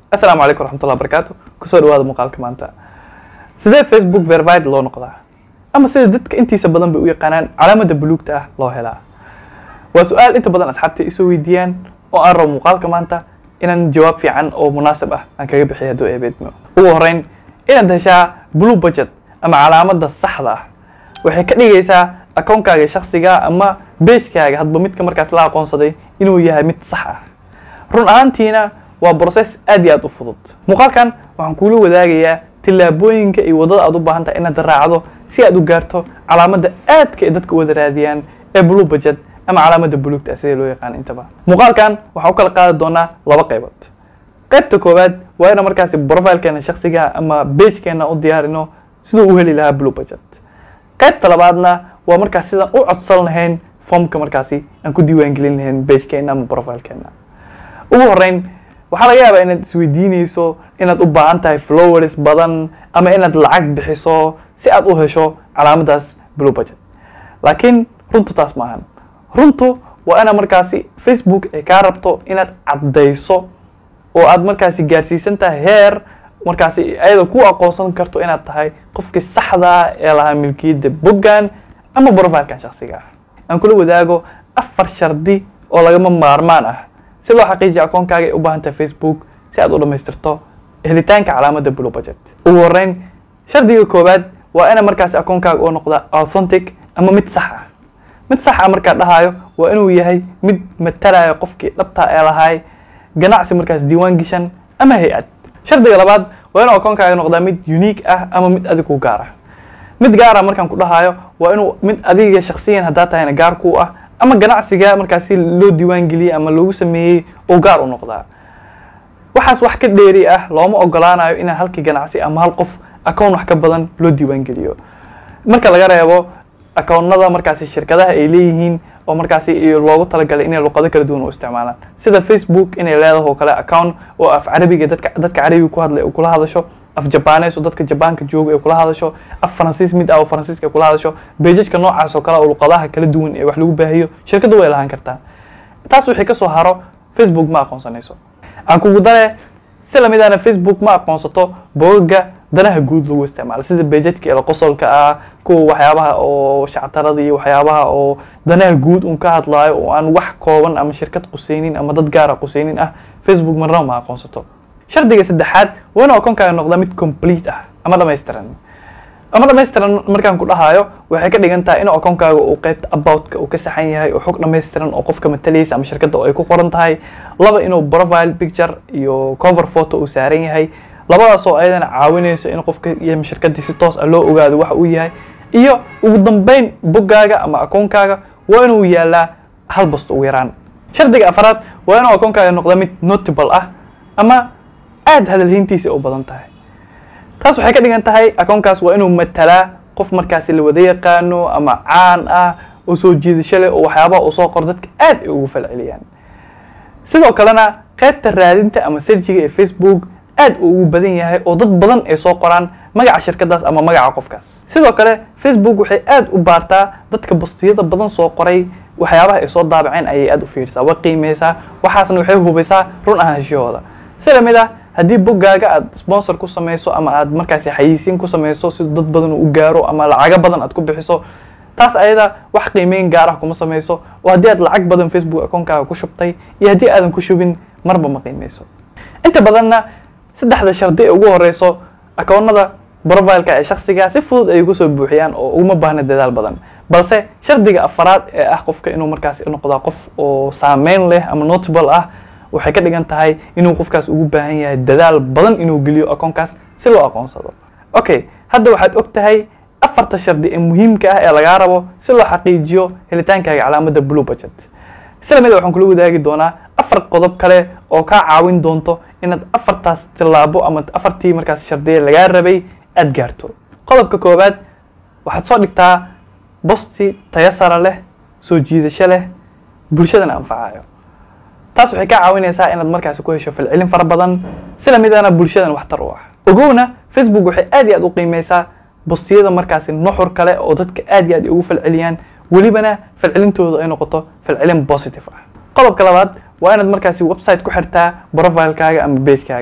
asalaamu calaykum waraxmatullahi wabarakaatu kusoo dhawaada muuqaalka maanta sidee facebook verified loo noqdaa ama sida dadka intiisa badan bay u yaqaanaan calaamada buluugta ah loo helaa waa su-aal inta badan asxaabta isoo weydiiyaan oo aan rabo muuqaalka maanta inaan jawaab fiican oo munaasib ah aan kaga bixiyo hadduu eebeedmo ugu horreyn inaad heshaa blue budget ama calaamada saxda ah waxay ka dhigaysaa akoonkaaga shakhsiga ama beejkaaga hadba midka markaas la aqoonsaday inuu yahay mid sax ah run ahaantiina waa process aad iyo aad u fudud muuqaalkan waxaan kuula wadaagayaa tillaabooyinka iyo waddada aad u baahan tahay inaad raacdo si aad u gaarto calaamada aadka ay dadka wada raadiyaan ee blue budget ama calaamada buluugta ah sidee loo yaqaan intaba muuqaalkan waxaan u kala qaadi doonaa laba qaybood qaybta koowaad waa inaan markaasi profilkeena shakhsiga ama beejkeena u diyaarino siduu u heli lahaa blue budget qaybta labaadna waa markaas sidaan u codsan lahayn formka markaasi aan ku diiwaangelin lahayn beejkeena ama profilkeena ugu horreyn waxaa laga yaabaa inaad isweydiinayso inaad u baahan tahay flowers badan ama inaad lacag bixiso si aad u hesho calaamadaas blue budget laakiin runtu taas ma ahan runtu waa inaad markaasi facebook ay kaa rabto inaad caddayso oo aad markaasi gaarsiisan tahay heer markaasi ayada ku aqoonsan karto inaad tahay qofkii saxda ee lahaa milkiyadda boggan ama profilkan shakhsiga ah aan kula wadaago afar shardi oo lagama maarmaan ah si loo xaqiijiya akoonkaaga ay u baahan tahay facebook si aad u dhammaystirto helitaanka calaamada blue budget ugu horreyn shardiga koowaad waa ina markaasi akoonkaaga oo noqda authentic ama mid sax ah mid sax ah markaa dhahayo waa inuu yahay mid matalaya qofkii dhabtaa ee lahay ganacsi markaas diiwaan geshan ama hay-ad shardiga labaad waa inuu akoonkaaga noqdaa mid unique ah ama mid adig ku gaar ah mid gaar ah markaan ku dhahayo waa inuu mid adiga shakhsiyan haddaa tahayna gaar ku ah ama ganacsiga markaasi loo diiwaan geliyey ama loogu sameeyey oo gaar u noqdaa waxaas wax ka dheeri ah looma ogolaanayo inaa halkii ganacsi ama hal qof akoon wax ka badan loo diiwaan geliyo marka laga reebo akoonnada markaasi shirkadaha ay leeyihiin oo markaasi loogu talagalay inay luqado kala duwan u isticmaalaan sida facebook inay leedahay oo kale account oo af carabiga dadka dadka carabiga ku hadlay ay kula hadasho af jabanes oo dadka jabaanka jooga ay kula hadasho af faransiis mid ah oo faransiiska ay kula hadasho beejajka noocaas oo kale oo luqadaha kala duwan ee wax lagu baahiyo shirkaddu way lahaan kartaa taas wixii kasoo haro facebook ma aqoonsanayso aan kugu dare si lamid ahna facebook ma aqoonsato boogaga danaha guud lagu isticmaalo sida beejadka ela qosolka ah kuwa waxyaabaha oo shactarada iyo waxyaabaha oo danaha guud un ka hadlaayo oo aan wax kooban ama shirkad qusaynin ama dad gaara qusaynin ah facebook marnaba ma aqoonsato shardiga saddexaad waa inuu akoonkaaga noqdaa mid complete ah ama dhamaystiran ama dhamaystiran markaan ku dhahayo waxay ka dhigan tahay inuu akoonkaaga uu qaybta aboutka uu ka saxan yahay oo xog dhamaystiran oo qofka matalaysa ama shirkadda oo ay ku qoran tahay laba inuu profile picture iyo cover photo uu saaran yahay labadaas oo ayadana caawinayso in qofka iyo shirkaddii si toos ah loo ogaado waxa uu yahay iyo ugu dambeyn boggaaga ama akoonkaaga waa inuu yaalaa hal basto ugu yaraan shardiga afaraad waa inuu akoonkaaga noqda mid notable ah ama aada hadalhayntiisa u badan tahay taas waxay ka dhigan tahay akoonkaas waa inuu matalaa qof markaasi la wada yaqaano ama caan ah oo soo jiidasho leh oo waxyaabaha uu soo qoro dadka aad ay ugu falceliyaan sidoo kalena qaybta raadinta ama serjiga ee facebook aad uu ugu badan yahay oo dad badan ay soo qoraan magaca shirkadaas ama magaca qofkaas sidoo kale facebook waxay aad u baartaa dadka bastiyada badan soo qoray waxyaabaha ay soo daabaceen ayay aad u fiirsaa way qiimeysaa waxaasna waxay hubaysaa run ahaanshahooda si lamid ah haddii boggaaga aad sponsor ku samayso ama aad markaasi xayiisiin ku samayso si dad badan u gaaro ama lacago badan aad ku bixiso taas ayada wax qiimeyn gaar ah kuma samayso oo haddii aad lacag badan facebook akoonkaaga ku shubtay iyo haddii aadan ku shubin marba ma qiimeyso inta badanna saddexda shardi ee ugu horeyso akoonada profileka ee shakhsiga si fudud ay ugu soo buuxiyaan oo uguma baahna dadaal badan balse shardiga afaraad ee ah qofka inuu markaasi noqdaa qof oo saameyn leh ama notable ah waxay ka dhigan tahay inuu qofkaas ugu baahan yahay dadaal badan inuu geliyo akoonkaas si loo aqoonsado okay hadda waxaad og tahay afarta shardi ee muhiimka ah ee lagaa rabo si loo xaqiijiyo helitaankaaga calaamada blue budget sila mid waxaan kula wadaagi doonaa afar qodob kale oo kaa caawin doonto inaad afartaas tillaabo ama afartii markaas shardiye lagaa rabay aad gaarto qodobka koowaad waxaad soo dhigtaa bosti tayo sara leh soo jiidasho leh bulshadana anfacayo taas waxay ka caawinaysaa inaad markaasi ku hesho falcelin fara badan sila midana bulshadan waxtar u ah ogowna facebook waxay aad iyo aad u qiimeysaa bostiyada markaasi nuxur kale oo dadka aad iyo aad ugu falceliyaan welibana falcelintooda ay noqoto falcelin positive ah qodobka labaad waa inaad markaasi website ku xirtaa profilekaaga ama bagekaaga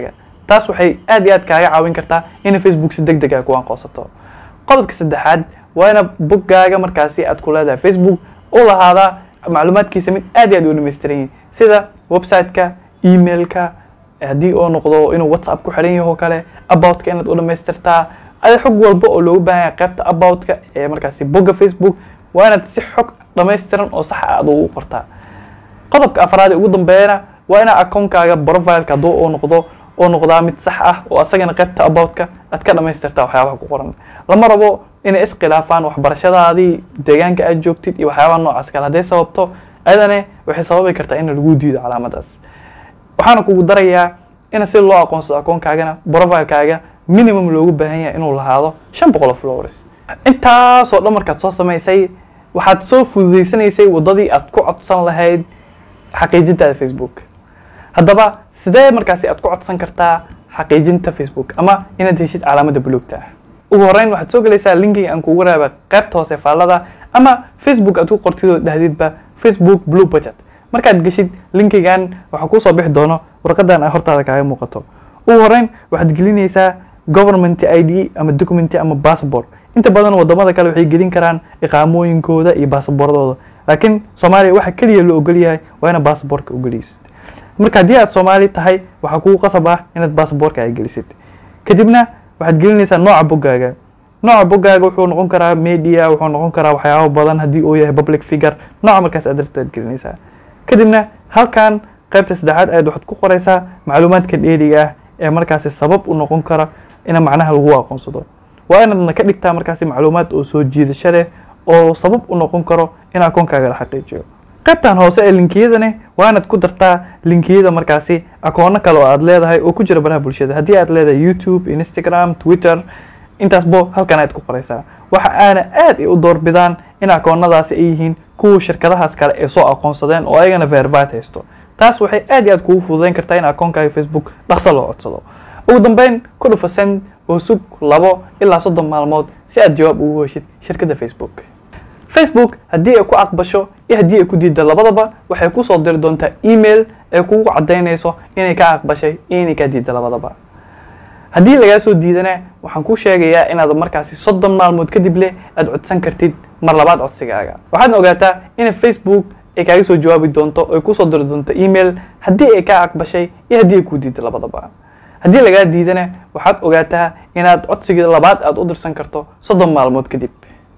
taas waxay aad iyo aad kaaga caawin kartaa in facebook si deg deg ah ku aqoonsato qodobka saddexaad waa ina boggaaga markaasi aad ku leedahay facebook u lahaadaa macluumaadkiisa mid aad iyo aad u dhamaystiran yihin sida website-ka emailka haddii oo noqdo inuu whatsapp ku xiran yaho kale aboutka inaad u dhamaystirtaa ada xog walba oo loogu baahan yahay qaybta aboutka ee markaasi bogga facebook waa inaad si xog dhamaystiran oo sax aad ugu qortaa qodobka afraad ee ugu dambeeyana waa inaa akoonkaaga profileka hadduu oo noqdo oo noqdaa mid sax ah oo asagana qaybta aboutka aad ka dhamaystirtaa waxyaabaha ku qoran lama rabo inay iskhilaafaan waxbarashadaadii deegaanka aad joogtid iyo waxyaabaha noocaas kale hadday sababto ayadane waxay sababi kartaa in lagu diido calaamadaas waxaana kugu darayaa in si loo aqoonsado akoonkaagana profilekaaga minimum loogu baahan yahay inuu lahaado shan boqol oo flowers intaasoo dhan markaad soo samaysay waxaad soo fududeysanaysay waddadii aad ku codsan lahayd xaqiijintaada facebook haddaba sidee markaasi aad ku codsan kartaa xaqiijinta facebook ama inaad heshid calaamada buluugta ah ugu horreyn waxaad soo gelaysaa linkiga aan kugu raaba qaybta hoose faallada ama facebook aad ku qortid oo dhahdidba facebook blue budget markaad geshid linkigan waxaa kuusoo bixi doono warqadan ay hortaada kaaga muuqato ugu horreyn waxaad gelinaysaa government i d ama document ama passport inta badan wadamada kale waxay gelin karaan iqaamooyinkooda iyo baasaboordooda laakiin soomaaliya waxa keliya loo ogol yahay waa inaad baasaboortka ugelisid marka haddii aad soomaali tahay waxaa kugu qasab ah inaad baasaboorka ay gelisid kadibna waxaad gelinaysaa nooca boggaaga nooca boggaaga wuxuu noqon karaa media wuxuu noqon karaa waxyaabo badan haddii uu yahay public figure nooca markaas aad rabta aad gelinaysaa kadibna halkan qaybta saddexaad ayaad waxaad ku qoraysaa macluumaadka dheeriga ah ee markaasi sabab u noqon kara ina macnaha lagu aqoonsado waa inaadna ka dhigtaa markaasi macluumaad oo soo jiidasho leh oo sabab u noqon karo in akoonkaaga la xaqiijiyo qaybtan hoose ee linkiyadane waa inaad ku dartaa linkiyada markaasi akoono kale oo aad leedahay oo ku jira baraha bulshada haddii aad leedahay youtube instagram twitter intaasbo halkan ayaad ku qoraysaa waxa aana aad u doorbidaan in akoonadaasi ay yihiin kuwa shirkadahaas kale ee soo aqoonsadeen oo ayagana verified haysto taas waxay aad iyo aad kugu fududeyn kartaa in akoonkaaga facebook dhaqso loo codsado ugu dambeyn ku dhufa send oo sug labo ilaa soddon maalmood si aad jawaab ugu heshid shirkadda facebook facebook haddii ay ku aqbasho iyo haddii ay ku diidda labadaba waxay kusoo diri doontaa email ee kugu caddaynayso inay ka aqbashay iyo inay kaa diidda labadaba haddii lagaa soo diidana waxaan kuu sheegayaa inaad markaasi soddon maalmood kadib leh aad codsan kartid mar labaad codsigaaga waxaadna ogaataa in facebook ay kaaga soo jawaabi doonto oo ay kusoo diri doonto email haddii ay kaa aqbashay iyo haddii ay kuu diidda labadaba haddii lagaa diidana waxaad ogaataa inaad codsigii labaad aad u dirsan karto soddon maalmood kadib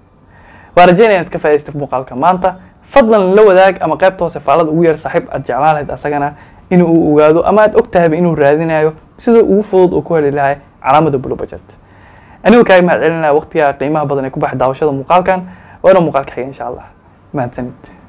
waa rajeynaya inaad ka faa'idaystay muuqaalka maanta fadlan la wadaag ama qaybta hoose faallada ugu yar saaxiib aad jeclaan lahayd asagana in uu ogaado ama aad og tahayba inuu raadinayo sida ugu fudud oo ku heli lahay calaamada blue budget anigu kaaga mahad celinaya waqtiga qiimaha badan ee ku baxay daawashada muuqaalkan waa inuu muuqaalka xiga insha allah mahadsanid